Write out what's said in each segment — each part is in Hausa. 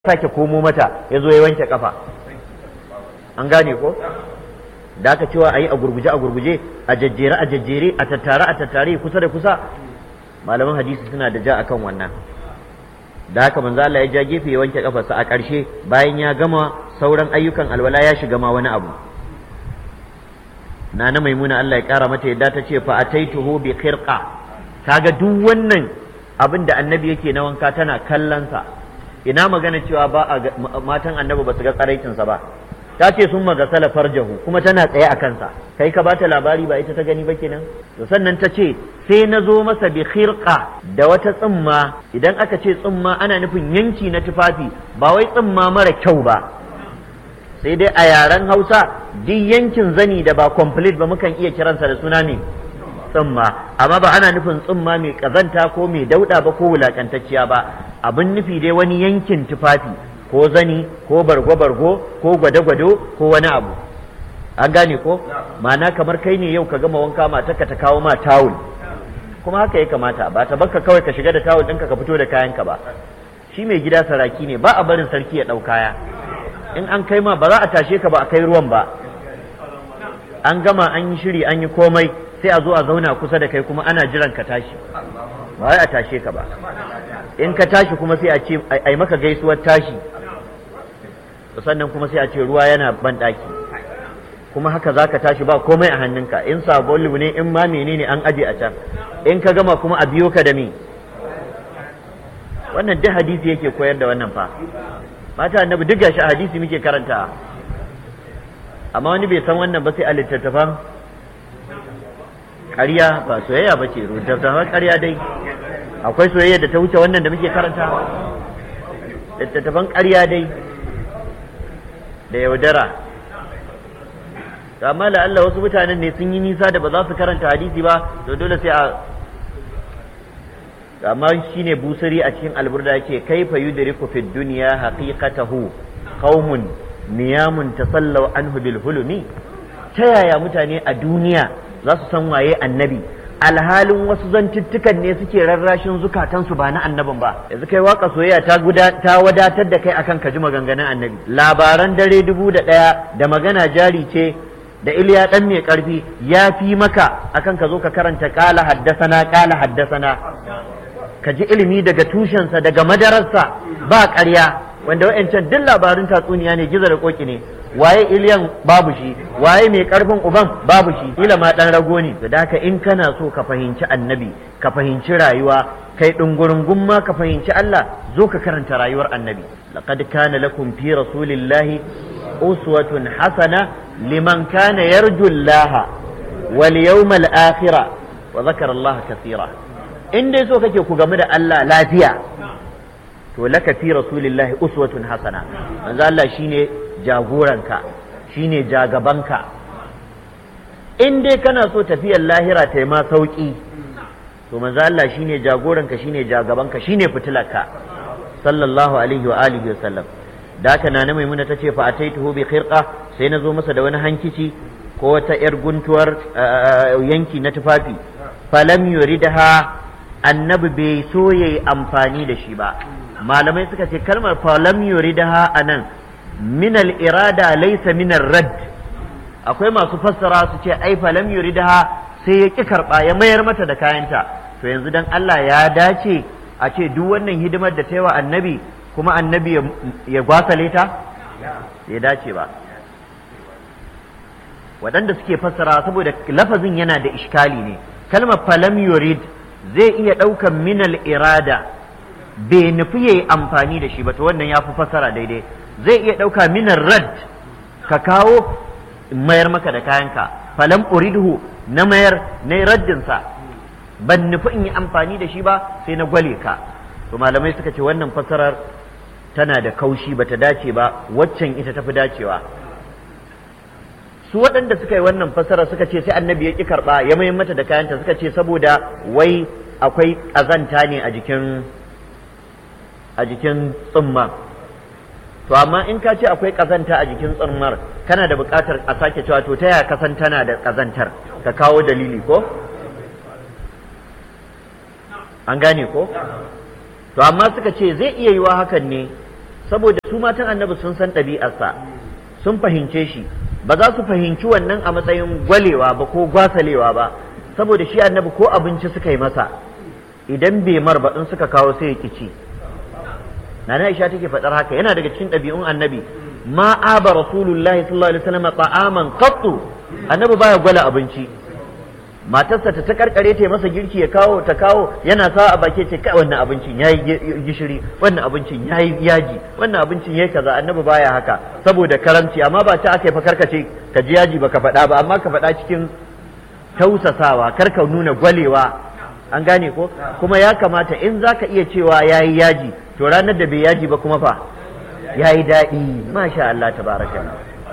sake komo mata ya zo ya wanke kafa an gane ko da aka cewa a yi a gurguje a gurguje a jajjere a jajjere a tattare a tattare kusa da kusa malaman hadisi suna da ja akan wannan da haka manzo Allah ya ja gefe ya wanke kafarsa a ƙarshe bayan ya gama sauran ayyukan alwala ya shiga ma wani abu nana maimuna Allah ya kara mata yadda ta ce fa ataituhu bi khirqa kaga duk wannan abin da annabi yake na wanka tana kallon sa ina magana cewa ba a matan annabi ba su ga tsaraicinsa ba ta ce sun magasala farjahu kuma tana tsaye a kansa kai ka bata labari ba ita ta gani ba kenan to sannan ta ce sai na zo masa bi khirqa da wata tsimma idan aka ce tsimma ana nufin yanki na tufafi ba wai tsimma mara kyau ba sai dai a yaren hausa duk yankin zani da ba complete ba mukan iya kiransa da suna ne tsimma amma ba ana nufin tsimma mai kazanta ko mai dauda ba ko wulakantacciya ba abin nufi dai wani yankin tufafi ko zani ko bargo-bargo ko gwado-gwado ko wani abu an gane ko ma'ana kamar kai ne yau ka gama wanka matarka ta kawo ma tawul kuma haka ya kamata ba ta baka kawai ka shiga da tawul ɗinka ka fito da kayanka ba shi mai gida saraki ne ba a barin sarki ya ɗau kaya in an kai ma ba za a tashe ka ba a kai ruwan ba an gama an yi shiri an yi komai sai a zo a zauna kusa da kai kuma ana jiran ka tashi ba wai a tashe ka ba in ka tashi kuma sai a ce ai maka gaisuwar tashi sannan kuma sai a ce ruwa yana ban ɗaki kuma haka za ka tashi ba komai a hannunka in sabon ne in ma menene an aje a can in ka gama kuma a biyo ka da me wannan duk hadisi yake koyar da wannan fa mata annabi duk gashi hadisi muke karanta amma wani bai san wannan ba sai a littattafan ƙarya ba soyayya ba ce littattafan ƙarya dai akwai soyayya da ta wuce wannan da muke karanta littattafan ƙarya dai da yaudara amma la Allah wasu mutanen ne sun yi nisa da ba za su karanta hadisi ba to dole sai a amma shine busiri a cikin alburda yake kaifa yudriku fid dunya haqiqatahu qaumun niyamun tasallaw anhu bil hulumi ta yaya mutane a duniya za su san waye annabi alhalin wasu zantuttukan ne suke rarrashin zukatansu ba na annabin ba yanzu kai waka soyayya ta ta wadatar da kai akan kaji maganganun annabi labaran dare dubu da ɗaya da magana jari ce da iliya ɗan mai ƙarfi ya fi maka akan ka zo ka karanta ƙala haddasana ƙala haddasana ka ji ilimi daga tushensa daga madararsa ba ƙarya wanda wa'ancan duk labarin tatsuniya ne gizo da koki ne waye iliyan babu shi waye mai karfin uban babu shi kila ma dan rago ne da haka in kana so ka fahimci annabi ka fahimci rayuwa kai dungurungun ma ka fahimci Allah zo ka karanta rayuwar annabi laqad kana lakum fi rasulillahi uswatun hasana liman kana yarju Allah wal yawmal akhir wa dhakara Allah kathira in dai so kake ku gamu da Allah lafiya to laka fi rasulillahi uswatun hasana manzo Allah shine jagoranka shine jagabanka in dai kana so tafiyar lahira ta yi ma sauki to manzo Allah shine jagoranka shine jagabanka shine fitilarka sallallahu alaihi wa alihi wa sallam da haka nana maimuna tace fa ataituhu bi khirqa sai na zo masa da wani hankici ko wata yar guntuwar yanki na tufafi falam yuridha annabi bai so yayi amfani da shi ba malamai suka ce kalmar falam yuridaha anan min al-irada laysa min rad akwai masu fassara su ce ai falam yuridaha sai ya ki karba ya mayar mata da kayanta to yanzu dan Allah ya dace a ce duk wannan hidimar da ta yi wa annabi kuma annabi ya gwasale ta ya dace ba waɗanda suke fassara saboda lafazin yana da ishkali ne kalmar falam yurid zai iya ɗaukan minal irada bai nufi ya yi amfani da shi ba to wannan ya fi fassara daidai zai iya ɗauka minar rad ka kawo mayar maka da kayanka falam uridhu na mayar na raddinsa ban nufi in yi amfani da shi ba sai na gwale ka to malamai suka ce wannan fassarar tana da kaushi bata dace ba waccan ita tafi dacewa su waɗanda suka yi wannan fassara suka ce sai annabi ya ƙi karɓa ya mayar mata da kayanta suka ce saboda wai akwai ƙazanta ne a jikin a jikin tsumma to amma in ka ce akwai ƙazanta a jikin tsummar kana da buƙatar a sake cewa to ta yaya kasan tana da ƙazantar ka kawo dalili ko an gane ko to amma suka ce zai iya yiwa hakan ne saboda su matan annabi sun san ɗabi'arsa sun fahimce shi ba za su fahimci wannan a matsayin gwalewa ba ko gwasalewa ba saboda shi annabi ko abinci suka yi masa idan bai mar ba in suka kawo sai ya kici nana Aisha take faɗar haka yana daga cikin ɗabi'un annabi ma aba rasulullahi sallallahu alaihi wasallam ta'aman qattu annabi baya gwala abinci matarsa ta ta karkare ta masa girki ya kawo ta kawo yana sa a baki ce kai wannan abincin yayi gishiri wannan abincin yayi yaji wannan abincin yayi kaza annabi baya haka saboda karamci amma ba ta aka yi fa karkace ka ji yaji baka faɗa ba amma ka faɗa cikin tausasawa kar ka nuna gwalewa an gane ko kuma ya kamata in zaka iya cewa yayi yaji to ranar da bai yaji ba kuma fa yayi daɗi masha Allah tabaraka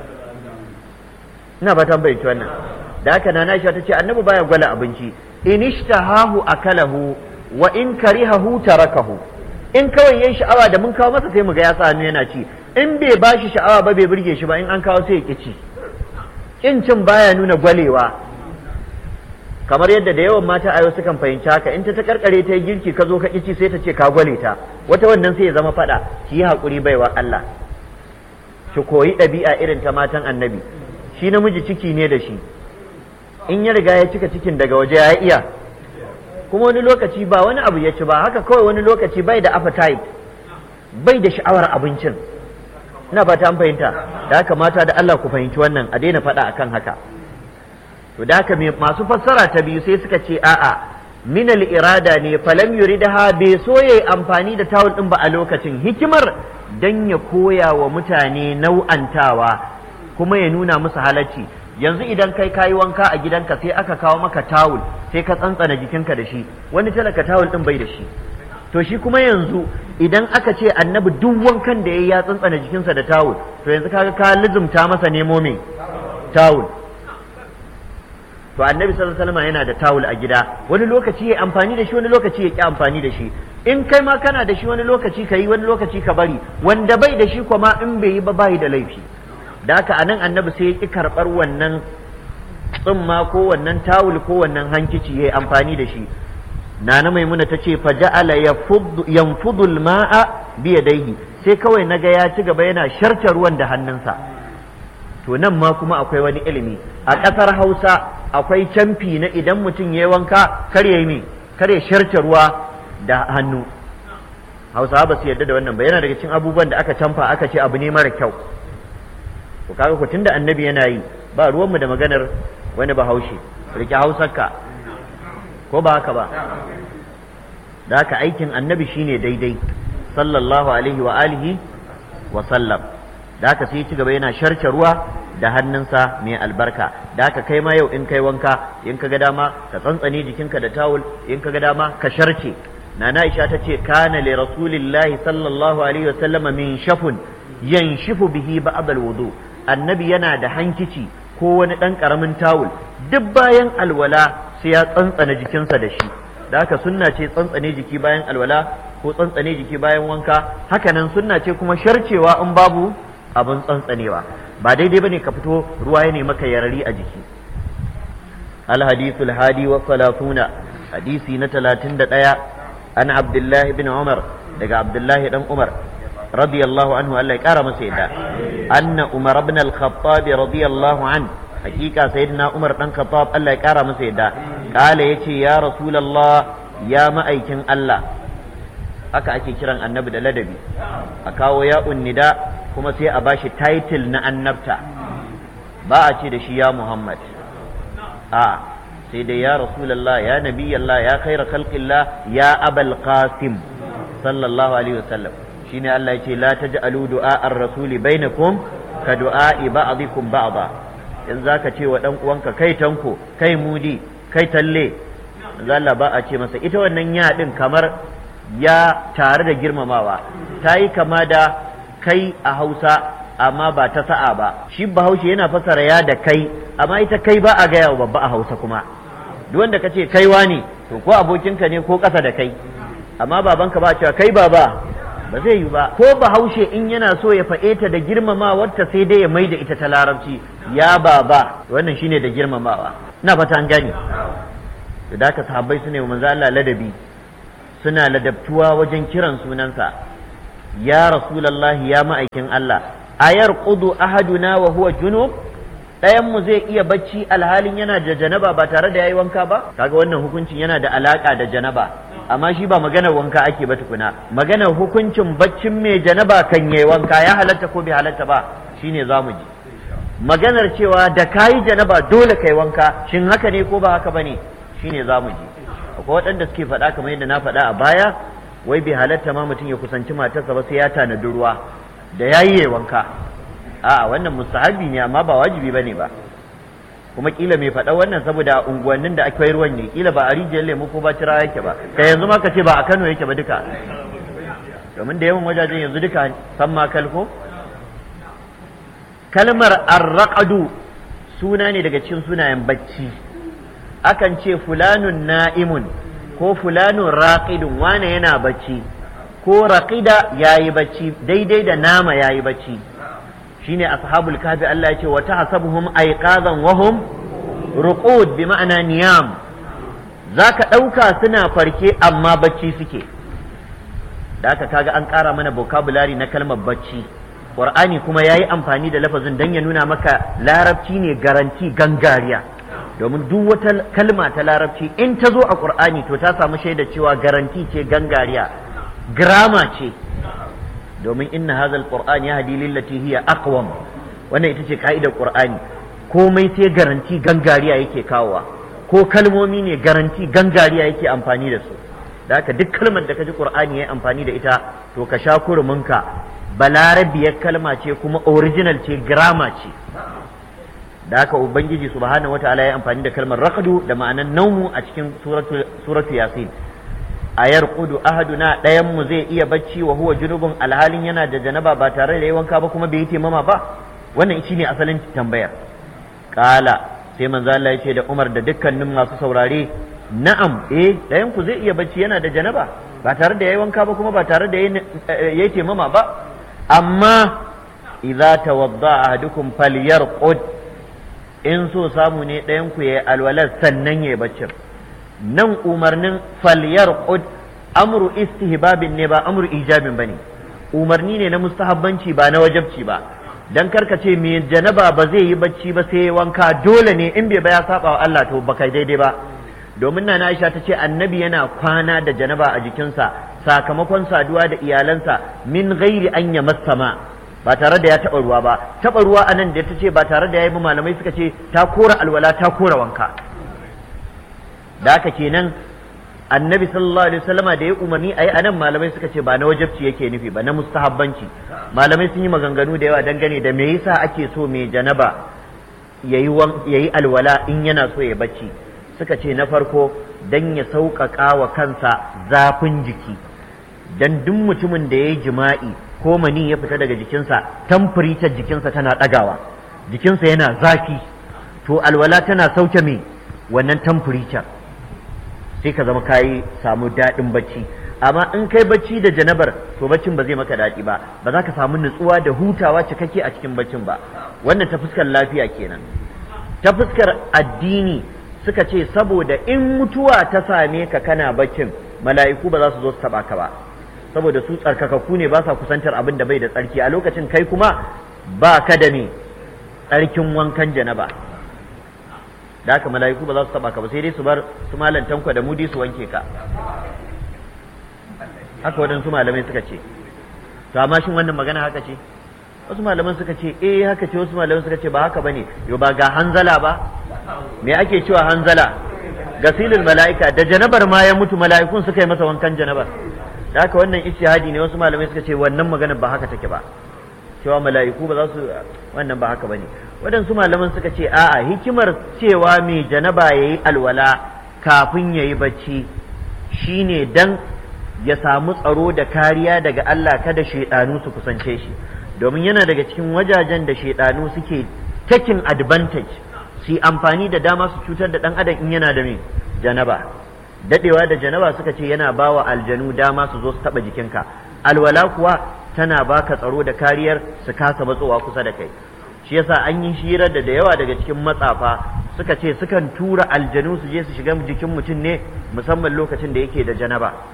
ina ba tambayi wannan da haka na Aisha ta ce annabi baya gwala abinci in ishtahahu akalahu wa in karihahu tarakahu in kawai yayin sha'awa da mun kawo masa sai mu ga ya sa hannu yana ci in bai bashi sha'awa ba bai burge shi ba in an kawo sai ya ci kin cin baya nuna gwalewa kamar yadda da yawan mata a yau sukan fahimci haka in ta ta karkare ta yi girki ka zo ka ci sai ta ce ka gwale ta wata wannan sai ya zama fada ki yi hakuri baiwa Allah ki koyi ɗabi'a irin ta matan annabi shi namiji ciki ne da shi in ya riga ya cika cikin daga waje ya iya kuma wani lokaci ba wani abu ya ci ba haka kawai wani lokaci bai da appetite bai da sha'awar abincin ina fata an fahimta da haka mata da Allah ku fahimci wannan a daina faɗa akan haka to da haka masu fassara ta biyu sai suka ce a'a min irada ne falam yuridaha bai so yayi amfani da tawul din ba a lokacin hikimar dan ya koya wa mutane nau'antawa kuma ya nuna musu halacci yanzu idan kai kayi wanka a gidanka sai aka kawo maka tawul sai ka tsantsana jikinka da shi wani talaka tawul din bai da shi to shi kuma yanzu idan aka ce annabi duk wankan da yayi ya tsantsana jikinsa da tawul to yanzu kaga ka lizumta masa nemo me tawul to annabi sallallahu alaihi wasallam yana da tawul a gida wani lokaci ya amfani da shi wani lokaci ya ki amfani da shi in kai ma kana da shi wani lokaci ka yi wani lokaci ka bari wanda bai da shi kuma in bai yi ba bai da laifi da haka anan annabi sai ya ki karɓar wannan tsumma ko wannan tawul ko wannan hankici ya amfani da shi nana maimuna ta ce fa ja'ala yanfudu al-ma'a bi yadayhi sai kawai naga ya ci gaba yana sharta ruwan da hannunsa to nan ma kuma akwai wani ilimi a ƙasar Hausa akwai camfi na idan mutum ya wanka kar ya yi kar ya sharta ruwa da hannu Hausawa ba su yarda da wannan ba yana daga cikin abubuwan da aka camfa aka ce abu ne mara kyau to kaga ku tunda annabi yana yi ba ruwanmu da maganar wani bahaushe rike hausarka ko ba haka ba da haka aikin annabi shine daidai sallallahu alaihi wa alihi wa sallam da haka sai ci gaba yana sharce ruwa da hannunsa mai albarka da haka kai ma yau in kai wanka in ka ga dama ka tsantsane jikinka da tawul in ka ga dama ka sharce nana Aisha ta ce kana li rasulillahi sallallahu alaihi wa sallam min shafun yanshifu bihi ba'd al-wudu annabi yana da hankici ko wani ɗan ƙaramin tawul duk bayan alwala sai ya tsantsana jikinsa da shi da haka sunna ce tsantsane jiki bayan alwala ko tsantsane jiki bayan wanka hakanan sunna ce kuma sharcewa in babu abin tsantsanewa ba daidai bane ka fito ruwa ya maka yarari a jiki al hadithul hadi wa salatuna hadisi na talatin da ɗaya an abdullahi bin umar daga abdullahi dan umar رضي الله عنه ألا يكار مسيدا أن عمر بن الخطاب رضي الله عنه حقيقة سيدنا عمر بن الخطاب ألا يكار مسيدا قال يتي يا رسول الله يا مأيكن الله aka ake kiran annabi da ladabi a kawo ya unnida kuma sai a bashi title na annabta ba a ce da shi ya muhammad a sai dai ya rasulallah ya nabiyallah ya khaira khalqillah ya abal qasim sallallahu alaihi wasallam shine Allah ya ce la taj'alu du'a ar-rasuli bainakum ka du'a'i ba'dikum ba'da in zaka ce wa dan uwanka kai tanko kai mudi kai talle Allah ba a ce masa ita wannan ya din kamar ya tare da girmamawa ta yi kama da kai a Hausa amma ba ta sa'a ba shi bahaushe yana fasara ya da kai amma ita kai ba a gaya wa babba a Hausa kuma duk wanda ka ce kaiwa ne to ko abokinka ne ko ƙasa da kai amma babanka ba cewa kai baba ba zai yi ba ko bahaushe in yana so ya faɗe ta da girmamawarta sai dai ya mai da ita ta larabci ya baba wannan shine da girmamawa ina fata an gane da haka sahabbai su ne manzo Allah ladabi suna ladabtuwa wajen kiran sunansa ya rasulallahi ya ma'aikin Allah ayar qudu ahaduna wa huwa junub ɗayan mu zai iya bacci alhalin yana da janaba ba tare da yayi wanka ba kaga wannan hukuncin yana da alaka da janaba amma shi ba maganar wanka ake ba tukuna maganar hukuncin baccin mai janaba kan yayi wanka ya halatta ko bai halatta ba shine zamu ji maganar cewa da kayi janaba dole kai wanka shin haka ne ko ba haka bane shine zamu ji akwai waɗanda suke faɗa kamar yadda na faɗa a baya wai bai halatta ma mutum ya kusanci matarsa ba sai ya tanadi ruwa da yayi ya wanka a'a wannan mustahabi ne amma ba wajibi bane ba kuma kila mai faɗa wannan saboda unguwannin da akwai ruwan ne kila ba a rijiyar lemu ko ba cira yake ba kai yanzu ma ka ce ba a Kano yake ba duka domin da yawan wajajen yanzu duka san ma kalko kalmar arraqadu suna ne daga cikin sunayen bacci akan ce fulanun na'imun ko fulanun raqidun wane yana bacci ko raqida yayi bacci daidai da nama yayi bacci shine ashabul kahfi Allah ya ce wa tahsabuhum ayqazan wa hum ruqud bi ma'ana niyam zaka dauka suna farke amma bacci suke da haka kaga an ƙara mana vocabulary na kalmar bacci qur'ani kuma yayi amfani da lafazin dan ya nuna maka larabci ne garanti gangariya domin duk wata kalma ta larabci in ta zo a qur'ani to ta samu shaida cewa garanti ce gangariya grama ce domin inna hadha alquran yahdi lillati hiya aqwam wannan ita ce ka'idar qur'ani komai sai garanti gangariya yake kawowa ko kalmomi ne garanti gangariya yake amfani da su da haka duk kalmar da kaji qur'ani yayi amfani da ita to ka sha kuruminka balarabiyar kalma ce kuma original ce grama ce da haka ubangiji subhanahu wataala ya amfani da kalmar raqdu da ma'anar naumu a cikin suratu suratu yasin ayar kudu ahaduna ɗayan mu zai iya bacci wa huwa junubun alhalin yana da janaba ba tare da yi wanka ba kuma bai yi taimama ba wannan shi ne asalin tambayar kala sai manzo Allah ya ce da Umar da dukkanin masu saurare na'am eh ɗayan ku zai iya bacci yana da janaba ba tare da yayi wanka ba kuma ba tare da yayi taimama ba amma idza tawadda ahadukum falyarqud in so samu ne ɗayan ku yayi alwalar sannan yayi baccin nan umarnin falyar amru istihbabin ne ba amru ijabin bane umarni ne na mustahabbanci ba na wajabci ba dan karka ce me janaba ba zai yi bacci ba sai wanka dole ne in bai ba ya saba wa Allah to baka daidai ba domin na Aisha ta ce annabi yana kwana da janaba a jikinsa sakamakon saduwa da iyalansa min ghairi an yamassama ba tare da ya taɓa ruwa ba taɓa ruwa anan da ta ce ba tare da ya yi malamai suka ce ta kora alwala ta kora wanka da haka kenan annabi sallallahu alaihi wasallama da ya umarni ayi anan malamai suka ce ba na wajabci yake nufi ba na mustahabbanci malamai sun yi maganganu da yawa dangane da me yasa ake so mai janaba yayi yayi alwala in yana so ya bacci suka ce na farko dan ya sauƙaƙa wa kansa zafin jiki dan duk mutumin da ya yi jima'i ko mani ya fita daga jikinsa tamfuritar jikinsa tana ɗagawa jikinsa yana zafi to alwala tana sauke me wannan tamfuritar sai ka zama kayi samu daɗin bacci amma in kai bacci da janabar to baccin ba zai maka daɗi ba ba za ka samu nutsuwa da hutawa cikakke a cikin baccin ba wannan ta fuskar lafiya kenan ta fuskar addini suka ce saboda in mutuwa ta same ka kana baccin mala'iku ba za su zo su taba ka ba saboda su tsarkakakku ne ba sa kusantar abin da bai da tsarki a lokacin kai kuma ba ka da me tsarkin wankan janaba da haka mala'iku ba za su taba ka ba sai dai su bar su malan tanko da mudi su wanke ka haka waɗansu malamai suka ce to amma shin wannan magana haka ce wasu malaman suka ce eh haka ce wasu malaman suka ce ba haka bane yo ba ga hanzala ba me ake cewa hanzala gasilul mala'ika da janabar ma ya mutu mala'ikun suka yi masa wankan janabar da haka wannan ijtihadi ne wasu malamai suka ce wannan magana ba haka take ba cewa mala'iku ba za su wannan ba haka bane waɗansu malaman suka ce a'a hikimar cewa mai janaba yayi alwala kafin yayi bacci shine dan ya samu tsaro da kariya daga Allah kada shaidanu su kusance shi domin yana daga cikin wajajen da shaidanu suke taking advantage su amfani da dama su cutar da dan adam in yana da me janaba dadewa da janaba suka ce yana bawa aljanu dama su zo su taba jikinka alwala kuwa tana baka tsaro da kariyar su kasa matsowa kusa da kai shi yasa an yi shirar da da yawa daga cikin matsafa suka ce sukan tura aljanu su je su shiga jikin mutum ne musamman lokacin da yake da janaba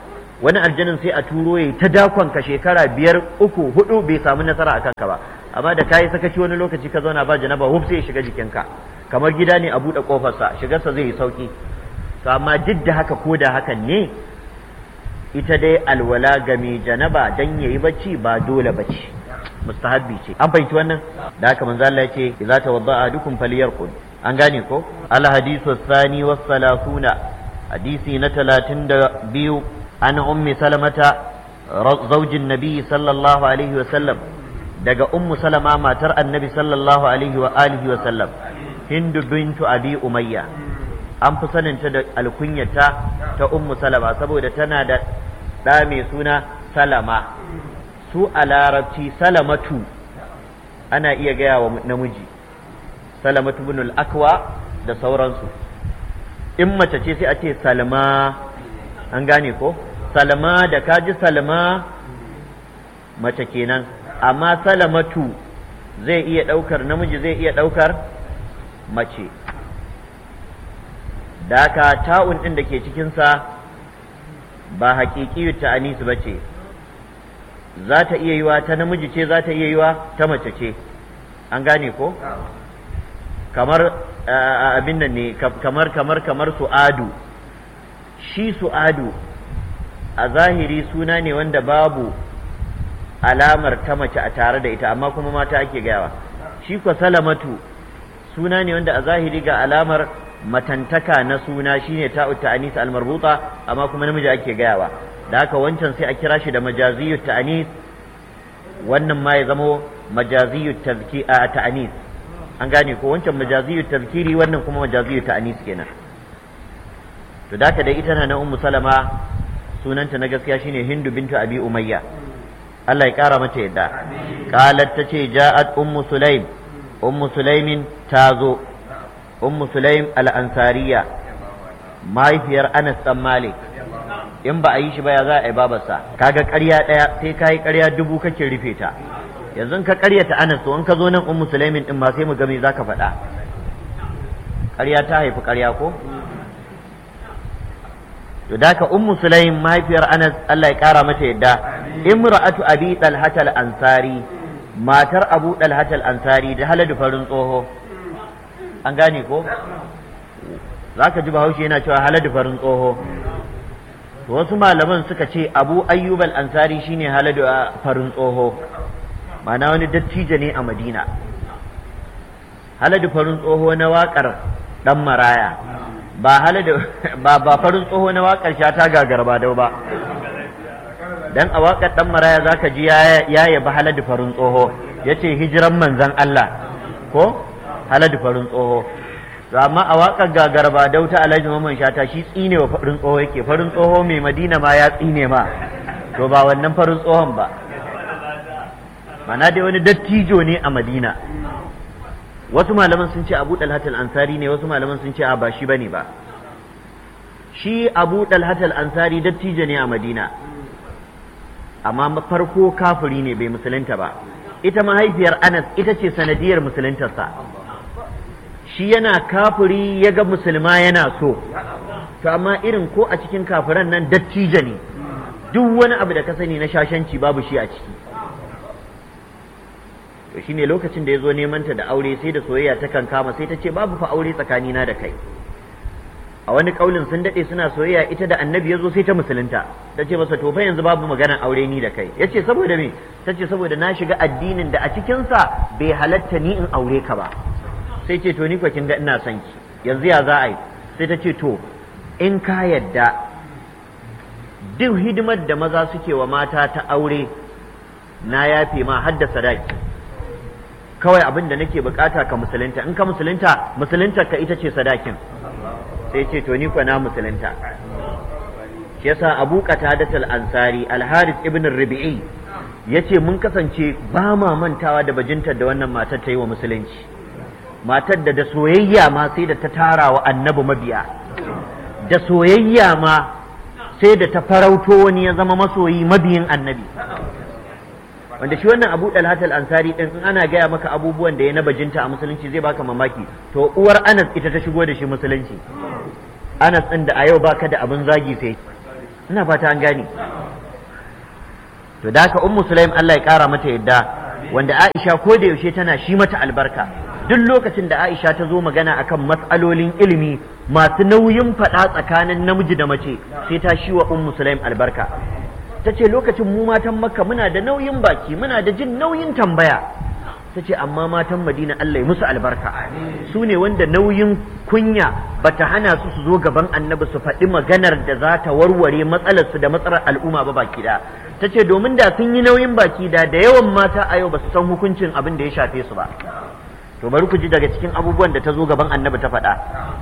wani aljanin sai a turo ya ta dakon ka shekara biyar uku hudu bai samu nasara a kanka ba amma da kayi sakaci wani lokaci ka zauna ba janaba huf sai ya shiga jikinka kamar gida ne a buɗe kofarsa shigarsa zai yi sauki to amma duk da haka ko da hakan ne ita dai alwala ga mai janaba dan yayi bacci ba dole bacci mustahabbi ce an fahimci wannan da haka manzo Allah yace idza tawadda ahadukum falyarqud an gane ko al hadithu thani was salasuna hadisi na 32 an ummi salamata zaujin nabi sallallahu alaihi wa sallam daga ummu salama matar annabi sallallahu alaihi wa alihi wa sallam hindu bintu abi umayya an fi saninta da alkunyata ta ummu salama saboda tana da ɗa mai suna salama su a larabci salamatu ana iya gaya wa namiji salamatu bin akwa da sauransu in mace ce sai a ce salma an gane ko salma da kaji salma mace kenan amma salamatu zai iya ɗaukar namiji zai iya ɗaukar mace da haka ta'un ɗin da ke cikinsa ba haƙiƙi ta anisu ba ce za ta iya yiwa ta namiji ce za ta iya yiwa ta mace ce an gane ko kamar abin nan ne kamar kamar kamar su'adu shi su'adu a zahiri suna ne wanda babu alamar ta mace a tare da ita amma kuma mata ake gayawa shi kwa salamatu suna ne wanda a zahiri ga alamar matantaka na suna shine ta'ut ta'anis al-marbuta amma kuma namiji ake gayawa da haka wancan sai a kira shi da majaziyut ta'anis wannan ma ya zamo majaziyut ta'anis an gane ko wancan majaziyut tazkiri wannan kuma majaziyut ta'anis kenan to da da ita na ummu salama sunanta na gaskiya shine hindu bintu abi umayya Allah ya kara mata yadda qalat tace ja'at ummu sulaim ummu sulaimin tazo ummu sulaim al-ansariya mahaifiyar anas dan malik in ba a yi shi ba ya za a yi babarsa kaga ƙarya ɗaya sai ka yi ƙarya dubu kake rufe ta yanzu ka ƙaryata anas to in ka zo nan ummu sulaimin din ma sai mu ga me zaka faɗa ƙarya ta haifi ƙarya ko to daka ummu sulaim mahaifiyar anas Allah ya ƙara mata yadda imra'atu abi talhat al-ansari matar abu talhat al-ansari da haladu farin tsoho an gane ko zaka ji bahaushe yana cewa haladu farin tsoho wasu malaman suka ce abu ayyub al-ansari shine haladu a farin tsoho ma'ana wani dattijo ne a madina haladu farin tsoho na waƙar dan maraya ba haladu ba ba farin tsoho na waƙar shata gagar ba dau ba dan a waƙar dan maraya zaka ji ya yabi haladu farin tsoho yace hijiran manzon Allah ko haladu farin tsoho to amma a waƙar gagar ba dauta alhaji mamman shata shi tsine wa farin tsoho yake farin tsoho mai madina ma ya tsine ma to ba wannan farin tsohon ba mana dai wani dattijo ne a madina wasu malaman sun ce abu dalhatal ansari ne wasu malaman sun ce a ba shi bane ba shi abu dalhatal ansari dattijo ne a madina amma farko kafiri ne bai musulunta ba ita mahaifiyar anas ita ce sanadiyar musuluntarsa shi yana kafiri ya ga musulma yana so to amma irin ko a cikin kafiran nan dattijo ne duk wani abu da ka sani na shashanci babu shi a ciki to shine lokacin da ya zo neman ta da aure sai da soyayya ta kan kama sai ta ce babu fa aure tsakanina da kai a wani kaulin sun dade suna soyayya ita da annabi ya zo sai ta musulunta ta ce masa to fa yanzu babu maganar aure ni da kai ya ce saboda me ta ce saboda na shiga addinin da a cikinsa bai halatta ni in aure ka ba sai ce to ni kwa kin ga ina son ki yanzu ya za a yi sai ta ce to in ka yadda duk hidimar da maza suke wa mata ta aure na yafe ma har da sadaki kawai abin da nake bukata ka musulunta in ka musulunta musulunta ka ita ce sadakin sai ce to ni kwa na musulunta shi yasa Abu Qatadat al-Ansari al-Harith ibn Rabi'i yace mun kasance ba ma mantawa da bajintar da wannan matar ta yi wa musulunci matar da da soyayya ma sai da ta tara wa annabi mabiya da soyayya ma sai da ta farauto wani ya zama masoyi mabiyin annabi wanda shi wannan abu dalhatal ansari din in ana gaya maka abubuwan da ya na bajinta a musulunci zai baka mamaki to uwar anas ita ta shigo da shi musulunci anas din da a yau baka da abin zagi sai ina fata an gane to da haka ummu sulaim Allah ya kara mata yadda wanda Aisha ko da yaushe tana shi mata albarka duk lokacin da Aisha ta zo magana akan matsalolin ilimi masu nauyin faɗa tsakanin namiji da mace sai ta shi wa ummu sulaim albarka ta ce lokacin mu matan makka muna da nauyin baki muna da jin nauyin tambaya ta ce amma matan madina Allah ya musu albarka su ne wanda nauyin kunya bata hana su su zo gaban annabi su faɗi maganar da za ta warware matsalarsu da matsalar al'umma ba baki da ta ce domin da sun yi nauyin baki da da yawan mata a yau ba su san hukuncin abin da ya shafe su ba to bari ku ji daga cikin abubuwan da ta zo gaban annabi ta faɗa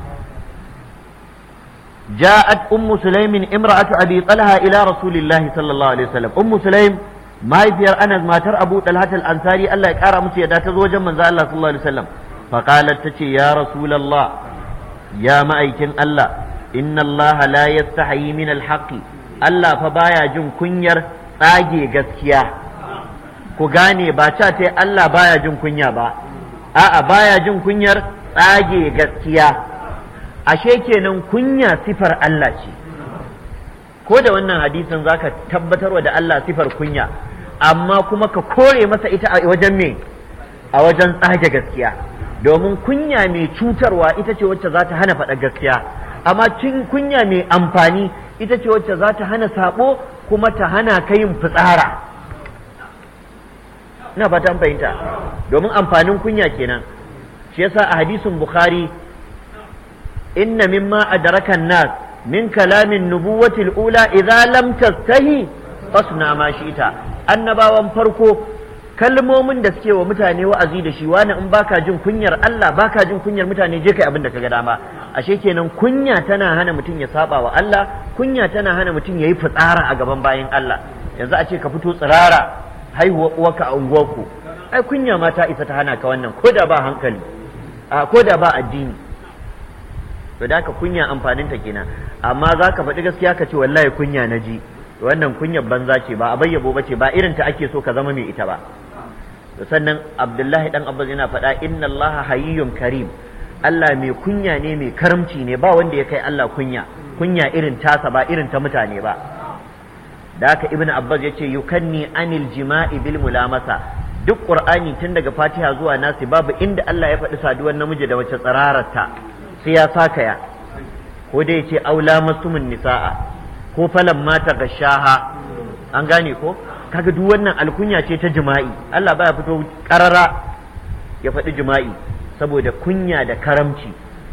جاءت أم سليم امرأة أبي طلحة إلى رسول الله صلى الله عليه وسلم أم سليم mahaifiyar Anas matar Abu Talhat al-Ansari Allah ya kara musu yadda ta zo wajen manzo Allah sallallahu alaihi wasallam fa qalat tace ya rasulullah ya ma'aikin Allah inna Allah la yastahi min al-haqq Allah fa baya jin kunyar tsage gaskiya ku gane ba ta ta Allah baya jin kunya ba a'a baya jin kunyar tsage gaskiya ashe kenan kunya sifar Allah ce ko da wannan hadisin zaka tabbatarwa da Allah sifar kunya amma kuma ka kore masa ita a wajen me a wajen tsage gaskiya domin kunya mai cutarwa ita ce wacce za ta hana faɗa gaskiya amma cin kunya mai amfani ita ce wacce za ta hana sabo kuma ta hana ka yin fitsara ina fata fahimta domin amfanin kunya kenan shi yasa a hadisin bukhari inna mimma adraka nas min kalamin nubuwatil ula idza lam tastahi fasna ma shi'ta annabawan farko kalmomin da suke wa mutane wa'azi da shi wani in baka jin kunyar Allah baka jin kunyar mutane je kai abin da kaga dama ashe kenan kunya tana hana mutum ya saba wa Allah kunya tana hana mutum yayi fitsara a gaban bayin Allah yanzu a ce ka fito tsirara haihuwa uwarka a unguwarku ai kunya ma ta isa ta hana ka wannan ko da ba hankali a ko da ba addini to da ka kunya amfanin ta kenan amma za ka faɗi gaskiya ka ce wallahi kunya na ji wannan kunyar banza ce ba a bayyabo ba ce ba irin ta ake so ka zama mai ita ba to sannan abdullahi dan abbas yana faɗa inna allaha hayyun karim Allah mai kunya ne mai karamci ne ba wanda ya kai Allah kunya kunya irin tasa ba irin ta mutane ba da haka ibn abbas ya ce yukanni anil jima'i bil mulamasa duk qur'ani tun daga fatiha zuwa nasi babu inda Allah ya faɗi saduwar namiji da wace tsarararta sai ya saka ya ko dai ya ce aula masumin nisa'a ko falan mata gashaha an gane ko kaga duk wannan alkunya ce ta jima'i Allah baya fito karara ya faɗi jima'i saboda kunya da karamci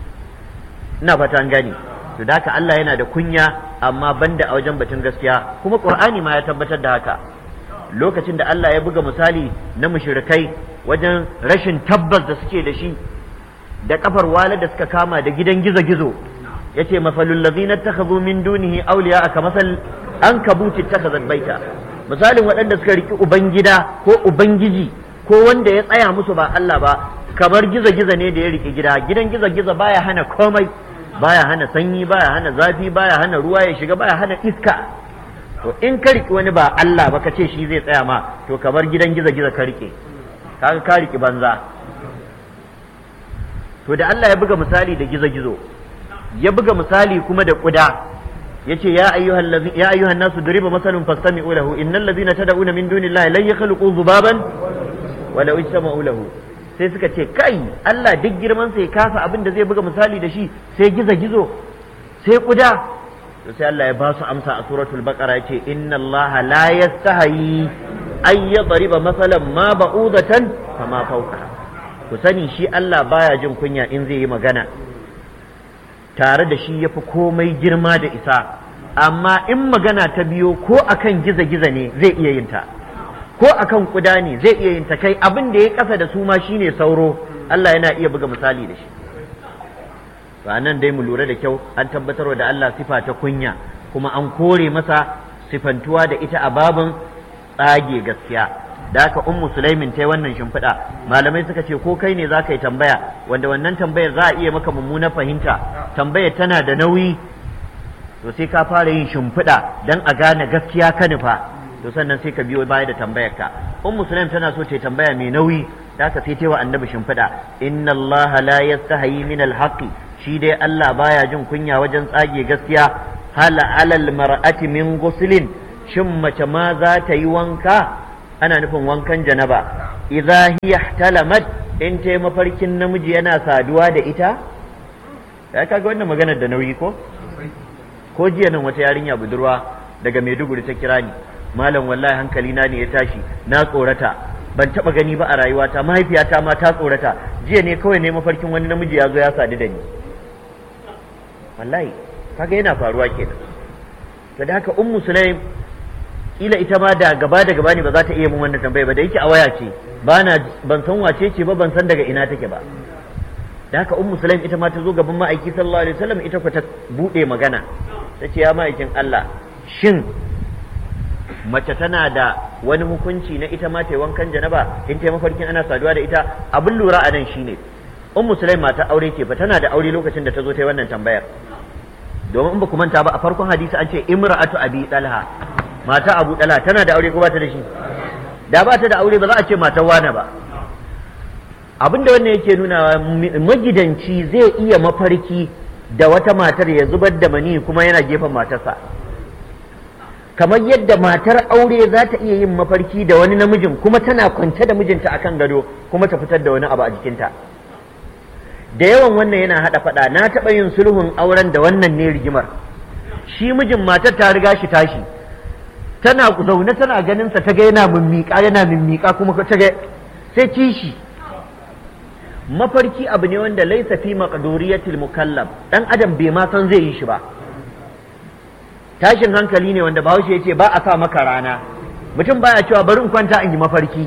ina fata an gane to da haka Allah yana da kunya amma banda a wajen batun gaskiya kuma Qur'ani ma ya tabbatar da haka lokacin da Allah ya buga misali na mushrikai wajen rashin tabbas da suke da shi da kafar wala da suka kama da gidan gizo-gizo yace mafalul ladzina takhadhu min dunihi awliya aka masal an kabuti takhazat baita misalin waɗanda suka riki ubangida ko ubangiji ko wanda ya tsaya musu ba Allah ba kamar gizo-gizo ne da ya riki gida gidan gizo-gizo baya hana komai baya hana sanyi baya hana zafi baya hana ruwa ya shiga baya hana iska to in ka riki wani ba Allah ba ka ce shi zai tsaya ma to kamar gidan gizo-gizo ka rike kaga ka riki banza to da Allah ya buga misali da gizo-gizo ya buga misali kuma da kuda yace ya ayyuhal ladhi ya ayyuhan nasu duriba masalun fastami'u lahu innal ladhina tad'una min dunillahi lan yakhluqu dhubaban wa law ijtama'u lahu sai suka ce kai Allah duk girman sai kasa abin da zai buga misali da shi sai gizo-gizo sai kuda to sai Allah ya ba su amsa a suratul baqara yace inna Allah la yastahi ay yadriba masalan ma ba'udatan fama fawqa ku sani shi Allah baya jin kunya in zai yi magana tare da shi yafi komai girma da isa amma in magana ta biyo ko akan giza-giza ne zai iya yin ta ko akan kuda ne zai iya yin ta kai abin da ya kasa da su ma shine sauro Allah yana iya buga misali da shi ba nan dai mu lura da kyau an tabbatarwa da Allah sifa ta kunya kuma an kore masa sifantuwa da ita a babin tsage gaskiya da haka ummu sulaimin ta yi wannan shimfiɗa malamai suka ce ko kai ne za ka yi tambaya wanda wannan tambayar za a iya maka mummunar fahimta tambayar tana da nauyi to sai ka fara yin shimfiɗa don a gane gaskiya ka nufa to sannan sai ka biyo baya da tambayar ka ummu sulaim tana so ta yi tambaya mai nauyi da haka sai ta yi wa annabi shimfiɗa inna allaha la yastahi min alhaqi shi dai Allah baya jin kunya wajen tsage gaskiya hal alal mar'ati min ghuslin shin mace ma za ta yi wanka ana nufin wankan janaba idza hiya ihtalamat in ta mafarkin namiji yana saduwa da ita ya kaga wannan maganar da nauyi ko ko jiya nan wata yarinya budurwa daga Maiduguri ta kira ni malam wallahi hankali na ne ya tashi na tsorata ban taba gani ba a rayuwata mahaifiyata ma ta tsorata jiya ne kawai ne mafarkin wani namiji ya zo ya sadu da ni wallahi kaga yana faruwa kenan to da haka ummu sulaim kila ita ma da gaba da gaba ne ba za ta iya mun wannan tambaya ba da yake a waya ce bana ban san wace ce ba ban san daga ina take ba da haka ummu sulaim ita ma ta zo gaban ma'aiki sallallahu alaihi wasallam ita ku ta bude magana ta ce ya ma'aikin Allah shin mace tana da wani hukunci na ita ma ta wankan janaba in ta mafarkin ana saduwa da ita abin lura a nan shine ummu sulaim mata aure ce fa tana da aure lokacin da ta zo ta yi wannan tambayar domin in ba ku manta ba a farkon hadisi an ce imra'atu abi dalha mata abu dalha tana da aure ko ba ta da shi da ba ta da aure ba za a ce matar wane ba abin da wannan yake nuna magidanci zai iya mafarki da wata matar ya zubar da mani kuma yana gefen matarsa kamar yadda matar aure za ta iya yin mafarki da wani namijin kuma tana kwance da mijinta akan gado kuma ta fitar da wani abu a jikinta da yawan wannan yana haɗa faɗa na taɓa yin sulhun auren da wannan ne rigimar shi mijin matar ta riga shi tashi tana zaune tana ganin sa ta ga yana mimmiƙa yana mimmiƙa kuma ta ga sai kishi mafarki abu ne wanda laisa fi maqduriyatil mukallaf dan adam bai ma san zai yi shi ba tashin hankali ne wanda bahaushe ya ce ba a sa maka rana mutum baya cewa bari in kwanta in yi mafarki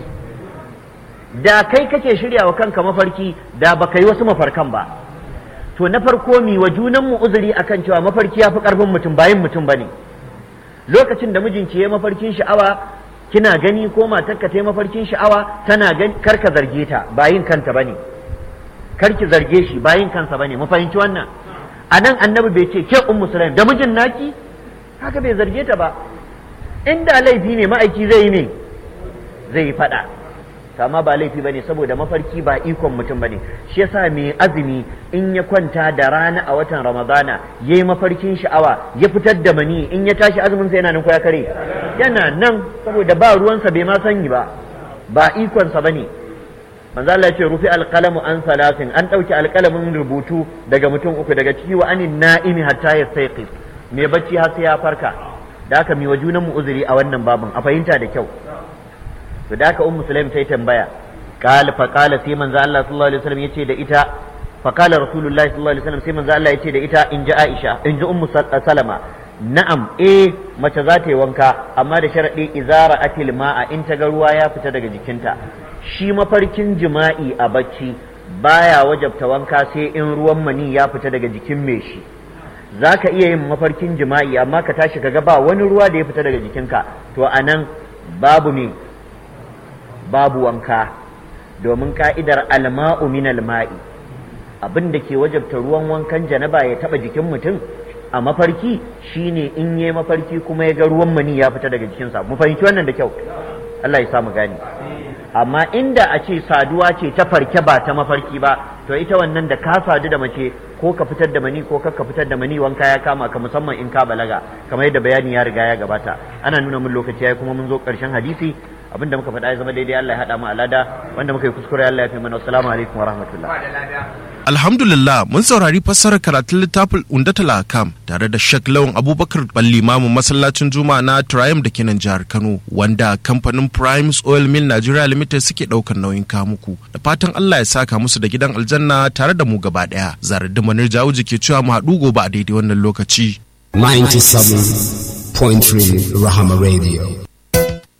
da kai kake shirya wa kanka mafarki da baka yi wasu mafarkan ba to na farko mi wa junan mu uzuri akan cewa mafarki ya fi karfin mutum bayin mutum bane lokacin da mijinki ya mafarkin sha'awa kina gani ko matarka ta yi mafarkin sha'awa tana gani karka zarge ta bayin kanta bane karki zarge shi bayin kansa bane mu fahimci wannan anan annabi bai ce ke ummu sulaim da mijin naki haka bai zarge ta ba inda laifi ne ma'aiki zai yi ne zai yi fada amma ba laifi bane saboda mafarki ba ikon mutum bane shi yasa mai azumi in ya kwanta da rana a watan ramadana ya yi mafarkin sha'awa ya fitar da mani in ya tashi azumin sa yana nan ko ya kare yana nan saboda ba ruwansa bai ma sanyi ba ba ikonsa bane manzo Allah ya ce rufi alqalamu an salasin an dauki alqalamin rubutu daga mutum uku daga ciki wa anin na'imi hatta yastayqis mai bacci har sai ya farka da haka mi wa junan mu uzuri a wannan babin a fahimta da kyau to da haka ummu sulaim sai tambaya qala fa qala sai manzo Allah sallallahu alaihi wasallam yace da ita fa qala rasulullahi sallallahu alaihi wasallam sai manzo Allah yace da ita in ji Aisha in ji ummu salama na'am eh mace za ta yi wanka amma da sharadi izara atil ma'a in ta ga ruwa ya fita daga jikinta shi mafarkin jima'i a bacci baya wajabta wanka sai in ruwan mani ya fita daga jikin mai shi za ka iya yin mafarkin jima'i amma ka tashi ka ga ba wani ruwa da ya fita daga jikinka to a nan babu me babu wanka domin ka'idar alma'u min alma'i abin da ke wajabta ruwan wankan janaba ya taba jikin mutum a mafarki shine in yi mafarki kuma ya ga ruwan mani ya fita daga jikinsa mu fahimci wannan da kyau Allah ya samu gani amma inda a ce saduwa ce ta farke ba ta mafarki ba to ita wannan da ka sadu da mace ko ka fitar da mani ko ka fitar da mani wanka ya kama ka musamman in ka balaga kamar yadda bayani ya riga ya gabata ana nuna mun lokaci yayi kuma mun zo karshen hadisi abinda muka faɗa ya zama daidai Allah ya haɗa mu alada wanda muka yi kuskure Allah ya fi mana assalamu alaikum wa rahmatullah Alhamdulillah mun saurari fassarar karatun littafin Undatul Akam tare da Sheikh Lawan Abubakar Ballimamu masallacin Juma'a na Triumph da ke nan jihar Kano wanda kamfanin Primes Oil Mill Nigeria Limited suke ɗaukar nauyin kamuku da fatan Allah ya saka musu da gidan aljanna tare da mu gaba ɗaya. Zarar da Manir Jawuji ke cewa mu haɗu gobe a daidai wannan lokaci. 97.3 Rahama Radio.